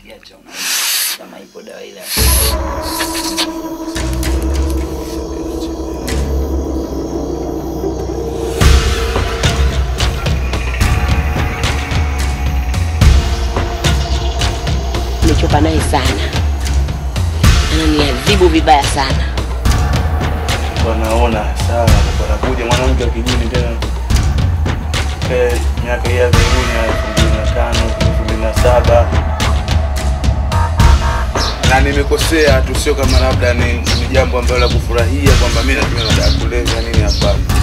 ukiacha una kama ipo dawa ile. Nimechoka naye sana, ananiadhibu vibaya sana. wanaona sawa, wanakuja mwanamke wa kijini tena Eh, miaka hii ya karibuni ya elfu mbili na tano elfu mbili na saba na nimekosea tu, sio kama labda ni, ni jambo ambalo la kufurahia kwamba mimi natumia madawa ya kulevya nini, hapana.